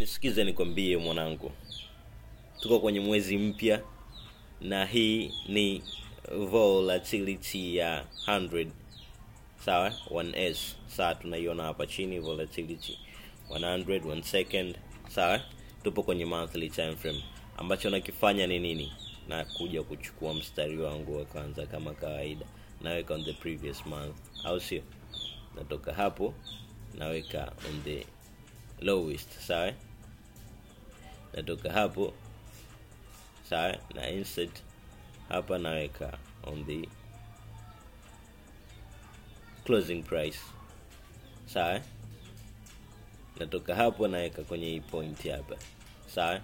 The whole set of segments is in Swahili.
sikiza nikwambie mwanangu tuko kwenye mwezi mpya na hii ni volatility ya 100 sawa 1s sawa tunaiona hapa chini volatility 100 1 second sawa tupo kwenye monthly time frame ambacho nakifanya ni nini na kuja kuchukua mstari wangu wa kwanza kama kawaida naweka on the previous month au sio natoka hapo naweka on the lowest sawa natoka hapo sawa na insert hapa naweka on the closing price sawa natoka hapo naweka kwenye hii point hapa sawa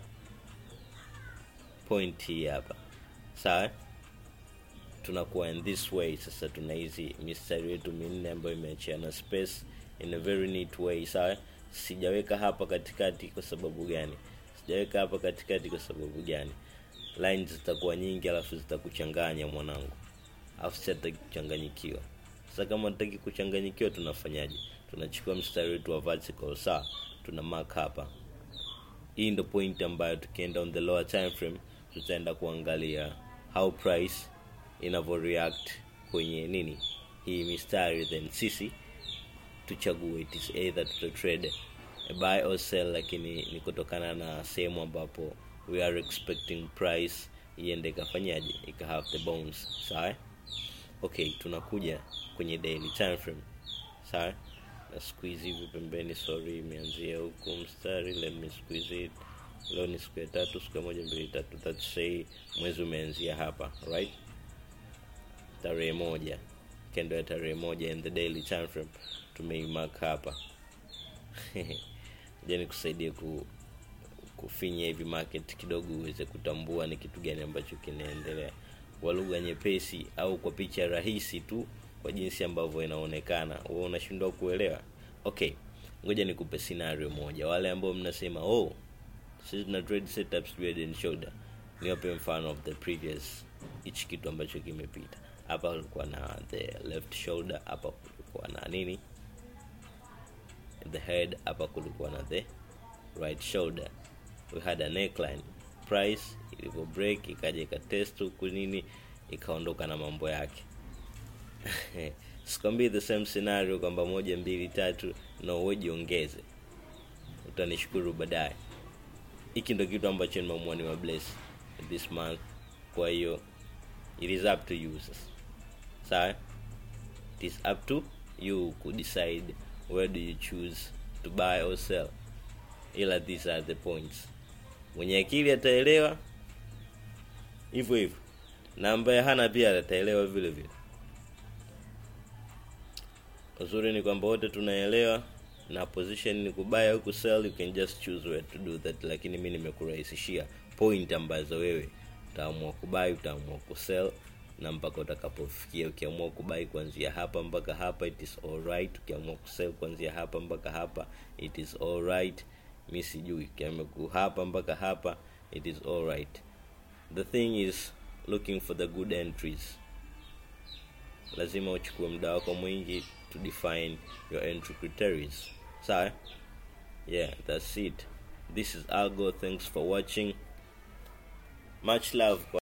point hii hapa sawa tunakuwa in this way sasa tuna hizi mistari yetu minne ambayo imeachiana space in a very neat way sawa sijaweka hapa katikati kwa sababu gani sijaweka hapa katikati kwa sababu gani lines zitakuwa nyingi alafu zitakuchanganya mwanangu alafu sitaki kuchanganyikiwa sasa kama nataki kuchanganyikiwa tunafanyaje tunachukua mstari wetu wa vertical sawa tuna mark hapa hii ndo point ambayo tukienda on the lower time frame tutaenda kuangalia how price inavyo react kwenye nini hii mistari then sisi tuchague it is either tuta trade a buy or sell lakini ni kutokana na sehemu ambapo we are expecting price iende ikafanyaje ika have the bones sawa okay tunakuja kwenye daily time frame sawa na squeeze hivi pembeni sorry imeanzia huku mstari let me squeeze it leo ni siku ya tatu siku ya moja mbili tatu that's say mwezi umeanzia hapa right tarehe moja kendo ya tarehe moja in the daily time frame tumeimark hapa ja nikusaidie ku kufinya hivi market kidogo uweze kutambua ni kitu gani ambacho kinaendelea kwa lugha nyepesi au kwa picha rahisi tu kwa jinsi ambavyo inaonekana wewe unashindwa kuelewa okay ngoja nikupe scenario moja wale ambao mnasema oh sisi tuna trade setups head and shoulder niwape mfano of the previous hichi kitu ambacho kimepita hapa kulikuwa na the left shoulder hapa kulikuwa na nini the head hapa kulikuwa na the right shoulder we had a neckline price ilivyo break ikaja ikatest huku nini ikaondoka na mambo yake sikwambii the same scenario kwamba moja mbili tatu no wewe jiongeze utanishukuru baadaye hiki ndo kitu ambacho nimeamua ni bless this month kwa hiyo it is up to you sasa sawa it is up to you ku decide where do you choose to buy or sell ila these are the points mwenye akili ataelewa hivyo hivyo na ambaye hana pia ataelewa vile vile uzuri ni kwamba wote tunaelewa na position ni kubaya au kusell you can just choose where to do that lakini mi nimekurahisishia point ambazo wewe utaamua kubai utaamua kusell na mpaka utakapofikia ukiamua kubai kuanzia hapa mpaka hapa it is alright ukiamua kusell kuanzia hapa mpaka hapa it is alright mi sijui ukiamua hapa mpaka hapa it is alright the thing is looking for the good entries lazima uchukue muda wako mwingi to define your entry criteria sawa yeah that's it this is algo thanks for watching much love